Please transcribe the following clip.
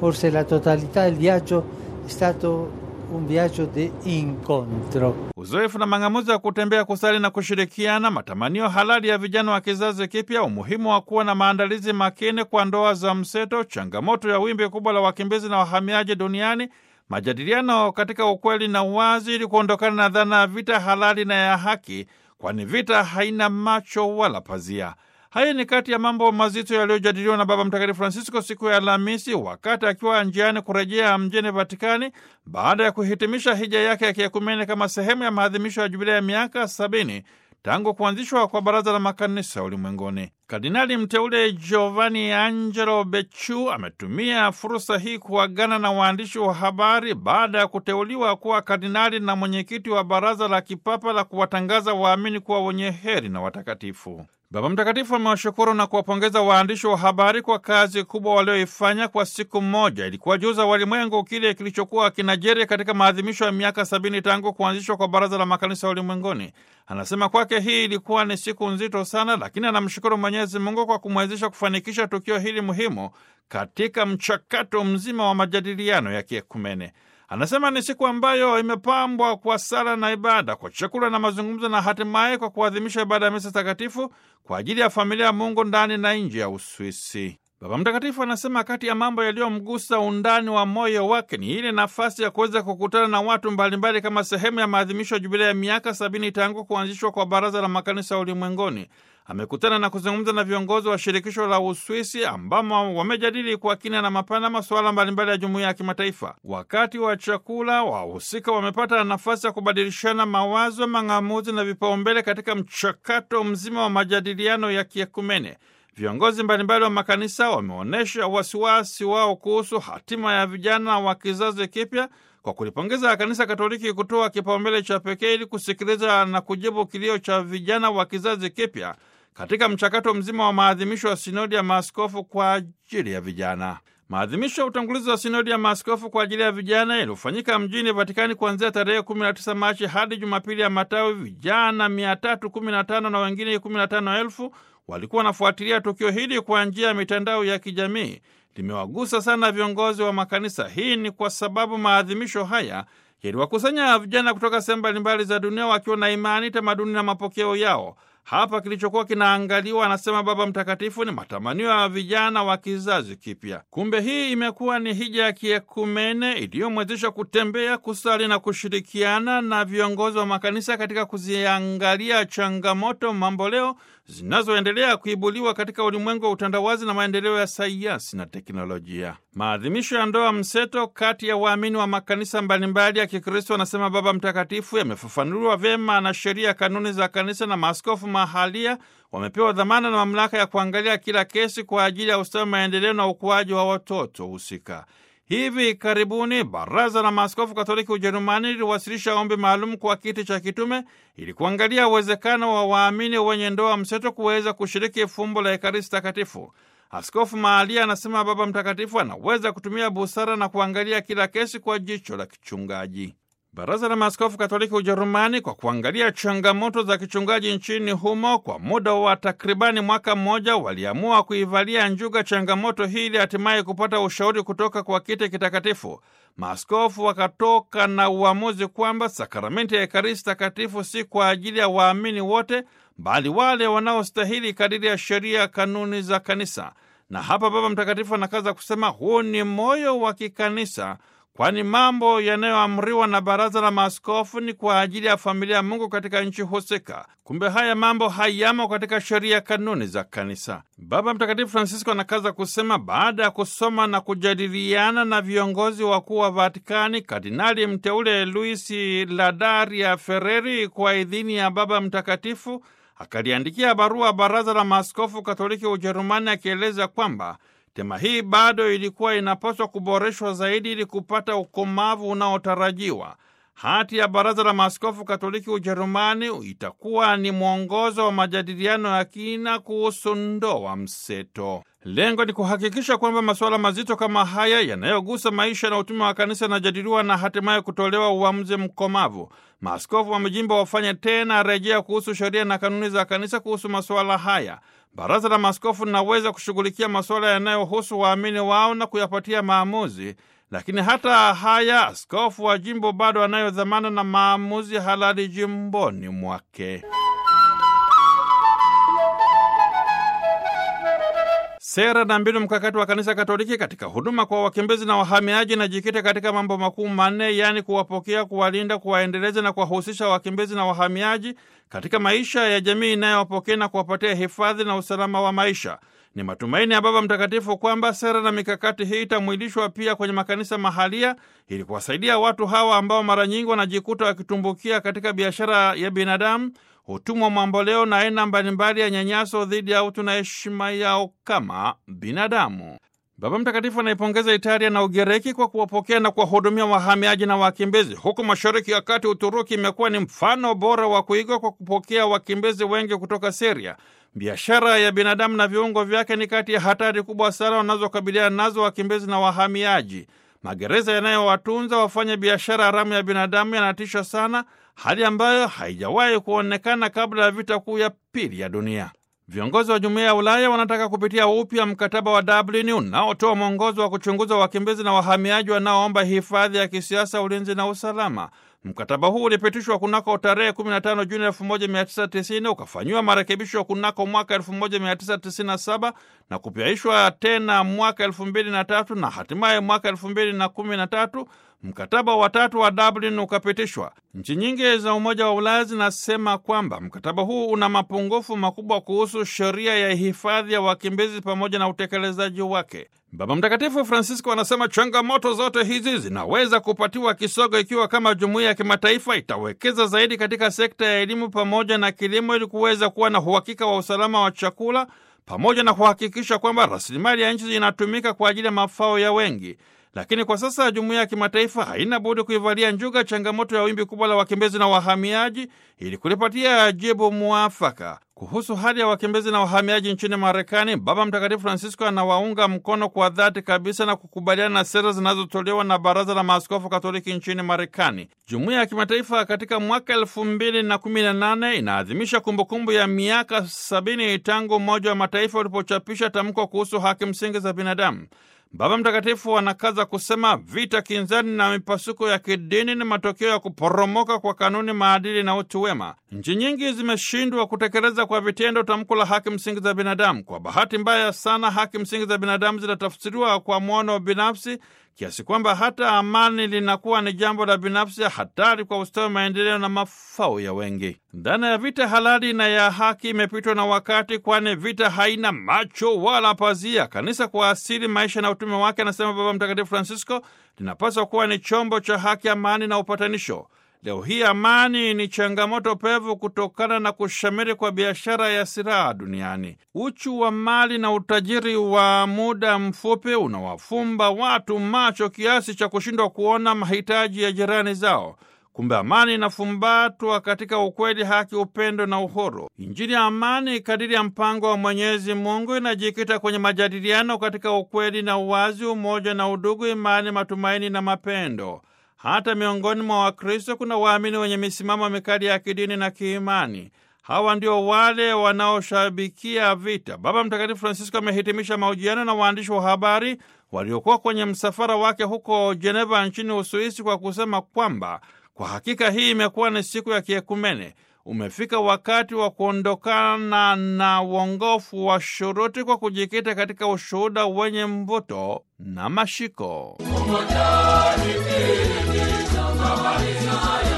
forse la totalità del viaggio è stato un viaggio di incontro. Uzoefu na mang'amuzi ya kutembea, kusali na kushirikiana, matamanio halali ya vijana wa kizazi kipya, umuhimu wa kuwa na maandalizi makini kwa ndoa za mseto, changamoto ya wimbi kubwa la wakimbizi na wahamiaji duniani, majadiliano katika ukweli na uwazi, ili kuondokana na dhana ya vita halali na ya haki, kwani vita haina macho wala pazia. Haya ni kati ya mambo mazito yaliyojadiliwa na Baba Mtakatifu Francisco siku ya Alhamisi wakati akiwa njiani kurejea mjini Vatikani baada ya kuhitimisha hija yake ya kiekumene kama sehemu ya maadhimisho ya jubilea ya miaka sabini tangu kuanzishwa kwa Baraza la Makanisa Ulimwenguni. Kardinali mteule Giovanni Angelo Becciu ametumia fursa hii kuagana na waandishi wa habari baada ya kuteuliwa kuwa kardinali na mwenyekiti wa Baraza la Kipapa la kuwatangaza waamini kuwa wenye heri na watakatifu. Baba Mtakatifu amewashukuru na kuwapongeza waandishi wa habari kwa kazi kubwa walioifanya kwa siku moja ili kuwajuza walimwengu kile kilichokuwa kinajiri katika maadhimisho ya miaka sabini tangu kuanzishwa kwa Baraza la Makanisa Ulimwenguni. Anasema kwake hii ilikuwa ni siku nzito sana, lakini anamshukuru Mwenyezi Mungu kwa kumwezesha kufanikisha tukio hili muhimu katika mchakato mzima wa majadiliano ya kiekumene. Anasema ni siku ambayo imepambwa kwa sala na ibada, kwa chakula na mazungumzo, na hatimaye kwa kuadhimisha ibada ya misa takatifu kwa ajili ya familia ya Mungu ndani na nje ya Uswisi. Baba Mtakatifu anasema kati ya mambo yaliyomgusa undani wa moyo wake ni ile nafasi ya kuweza kukutana na watu mbalimbali kama sehemu ya maadhimisho ya jubilea ya miaka sabini tangu kuanzishwa kwa Baraza la Makanisa Ulimwenguni. Amekutana na kuzungumza na viongozi wa shirikisho la Uswisi ambamo wamejadili kwa kina na mapana masuala mbalimbali ya jumuiya ya kimataifa. Wakati wa chakula, wahusika wamepata nafasi ya kubadilishana mawazo, mang'amuzi na vipaumbele katika mchakato mzima wa majadiliano ya kiekumene. Viongozi mbalimbali wa makanisa wameonyesha wasiwasi wao kuhusu hatima ya vijana wa kizazi kipya kwa kulipongeza Kanisa Katoliki kutoa kipaumbele cha pekee ili kusikiliza na kujibu kilio cha vijana wa kizazi kipya katika mchakato mzima wa maadhimisho ya sinodi ya maaskofu kwa ajili ya vijana. Maadhimisho ya utangulizi wa sinodi ya maaskofu kwa ajili ya vijana yaliyofanyika mjini Vatikani kuanzia tarehe 19 Machi hadi Jumapili ya Matawi, vijana 315 na wengine 15,000 walikuwa wanafuatilia tukio hili kwa njia ya mitandao ya kijamii. Limewagusa sana viongozi wa makanisa. Hii ni kwa sababu maadhimisho haya yaliwakusanya vijana kutoka sehemu mbalimbali za dunia wakiwa na imani, tamaduni na mapokeo yao. Hapa kilichokuwa kinaangaliwa, anasema Baba Mtakatifu, ni matamanio ya vijana wa kizazi kipya. Kumbe hii imekuwa ni hija ya kiekumene iliyomwezesha kutembea, kusali na kushirikiana na viongozi wa makanisa katika kuziangalia changamoto mamboleo zinazoendelea kuibuliwa katika ulimwengu wa utandawazi na maendeleo ya sayansi na teknolojia. Maadhimisho ya ndoa mseto kati ya waamini wa makanisa mbalimbali ya Kikristo, anasema Baba Mtakatifu, yamefafanuliwa vyema na sheria, kanuni za kanisa, na maaskofu mahalia wamepewa dhamana na mamlaka ya kuangalia kila kesi kwa ajili ya ustawi, maendeleo na ukuaji wa watoto husika. Hivi karibuni Baraza la Maaskofu Katoliki Ujerumani liliwasilisha ombi maalum kwa kiti cha kitume ili kuangalia uwezekano wa waamini wenye ndoa mseto kuweza kushiriki fumbo la Ekaristi Takatifu. Askofu Maalia anasema Baba Mtakatifu anaweza kutumia busara na kuangalia kila kesi kwa jicho la kichungaji. Baraza la Maaskofu Katoliki Ujerumani, kwa kuangalia changamoto za kichungaji nchini humo kwa muda wa takribani mwaka mmoja, waliamua kuivalia njuga changamoto hii ili hatimaye kupata ushauri kutoka kwa kiti kitakatifu. Maaskofu wakatoka na uamuzi kwamba sakramenti ya Ekaristi Takatifu si kwa ajili ya waamini wote, bali wale wanaostahili kadiri ya sheria, kanuni za kanisa. Na hapa Baba Mtakatifu anakaza kusema huu ni moyo wa kikanisa kwani mambo yanayoamriwa na baraza la maaskofu ni kwa ajili ya familia ya Mungu katika nchi husika. Kumbe haya mambo hayamo katika sheria, kanuni za kanisa. Baba Mtakatifu Francisco anakaza kusema, baada ya kusoma na kujadiliana na viongozi wakuu wa Vatikani, kardinali mteule Luis Ladaria Ferreri kwa idhini ya Baba Mtakatifu akaliandikia barua baraza la maaskofu Katoliki Ujerumani akieleza kwamba tema hii bado ilikuwa inapaswa kuboreshwa zaidi ili kupata ukomavu unaotarajiwa. Hati ya Baraza la Maaskofu Katoliki Ujerumani itakuwa ni mwongozo wa majadiliano ya kina kuhusu ndoa mseto. Lengo ni kuhakikisha kwamba masuala mazito kama haya yanayogusa maisha na utume wa kanisa yanajadiliwa na hatimaye kutolewa uamuzi mkomavu. Maaskofu wa majimbo wafanye tena rejea kuhusu sheria na kanuni za kanisa kuhusu masuala haya. Baraza la Maaskofu linaweza kushughulikia masuala yanayohusu waamini wao na kuyapatia maamuzi, lakini hata haya, askofu wa jimbo bado anayo dhamana na maamuzi halali jimboni mwake. Sera na mbinu mkakati wa Kanisa Katoliki katika huduma kwa wakimbizi na wahamiaji na jikite katika mambo makuu manne, yaani kuwapokea, kuwalinda, kuwaendeleza na kuwahusisha wakimbizi na wahamiaji katika maisha ya jamii inayowapokea na kuwapatia hifadhi na usalama wa maisha. Ni matumaini ya Baba Mtakatifu kwamba sera na mikakati hii itamwilishwa pia kwenye makanisa mahalia ili kuwasaidia watu hawa ambao mara nyingi wanajikuta wakitumbukia katika biashara ya binadamu, utumwa mamboleo na aina mbalimbali ya nyanyaso dhidi ya utu na heshima yao kama binadamu. Baba Mtakatifu anaipongeza Italia na Ugiriki kwa kuwapokea na kuwahudumia wahamiaji na wakimbizi. Huku Mashariki ya Kati, Uturuki imekuwa ni mfano bora wa kuigwa kwa kupokea wakimbizi wengi kutoka Siria. Biashara ya binadamu na viungo vyake ni kati ya hatari kubwa sana wanazokabiliana nazo wakimbizi na wahamiaji. Magereza yanayowatunza wafanya biashara haramu ya binadamu yanatisha sana, hali ambayo haijawahi kuonekana kabla ya vita kuu ya pili ya dunia. Viongozi wa Jumuiya ya Ulaya wanataka kupitia upya mkataba wa Dublin unaotoa mwongozo wa kuchunguza wakimbizi na wahamiaji wanaoomba hifadhi ya kisiasa, ulinzi na usalama. Mkataba huu ulipitishwa kunako tarehe 15 Juni 1990 ukafanyiwa marekebisho kunako mwaka 1997 na kupyaishwa tena mwaka 2003 na hatimaye mwaka 2013 mkataba wa tatu wa Dublin ukapitishwa. Nchi nyingi za Umoja wa Ulaya zinasema kwamba mkataba huu una mapungufu makubwa kuhusu sheria ya hifadhi ya wakimbizi pamoja na utekelezaji wake. Baba Mtakatifu Francisco anasema changamoto zote hizi zinaweza kupatiwa kisogo ikiwa kama jumuiya ya kimataifa itawekeza zaidi katika sekta ya elimu pamoja na kilimo ili kuweza kuwa na uhakika wa usalama wa chakula pamoja na kuhakikisha kwamba rasilimali ya nchi inatumika kwa ajili ya mafao ya wengi. Lakini kwa sasa jumuiya ya kimataifa haina budi kuivalia njuga changamoto ya wimbi kubwa la wakimbizi na wahamiaji ili kulipatia jibu mwafaka. Kuhusu hali ya wakimbizi na wahamiaji nchini Marekani, Baba Mtakatifu Francisco anawaunga mkono kwa dhati kabisa na kukubaliana na sera zinazotolewa na Baraza la Maaskofu Katoliki nchini Marekani. Jumuiya ya kimataifa katika mwaka elfu mbili na kumi na nane inaadhimisha kumbukumbu ya miaka sabini tangu Umoja wa Mataifa ulipochapisha tamko kuhusu haki msingi za binadamu. Baba Mtakatifu anakaza kusema vita kinzani na mipasuko ya kidini ni matokeo ya kuporomoka kwa kanuni, maadili na utu wema. Nchi nyingi zimeshindwa kutekeleza kwa vitendo tamko la haki msingi za binadamu. Kwa bahati mbaya sana, haki msingi za binadamu zinatafsiriwa kwa mwono binafsi kiasi kwamba hata amani linakuwa ni jambo la binafsi, hatari kwa ustawi, maendeleo na mafao ya wengi. Dhana ya vita halali na ya haki imepitwa na wakati, kwani vita haina macho wala pazia. Kanisa kwa asili, maisha na utume wake, anasema Baba Mtakatifu Francisco, linapaswa kuwa ni chombo cha haki, amani na upatanisho. Leo hii amani ni changamoto pevu kutokana na kushamiri kwa biashara ya silaha duniani. Uchu wa mali na utajiri wa muda mfupi unawafumba watu macho kiasi cha kushindwa kuona mahitaji ya jirani zao. Kumbe amani inafumbatwa katika ukweli, haki, upendo na uhuru. Injili ya amani kadiri ya mpango wa Mwenyezi Mungu inajikita kwenye majadiliano katika ukweli na uwazi, umoja na udugu, imani, matumaini na mapendo. Hata miongoni mwa Wakristo kuna waamini wenye misimamo mikali ya kidini na kiimani. Hawa ndio wale wanaoshabikia vita. Baba Mtakatifu Francisco amehitimisha mahojiano na waandishi wa habari waliokuwa kwenye msafara wake huko Jeneva nchini Uswisi kwa kusema kwamba kwa hakika hii imekuwa ni siku ya kiekumene. Umefika wakati wa kuondokana na uongofu wa shuruti kwa kujikita katika ushuhuda wenye mvuto na mashiko.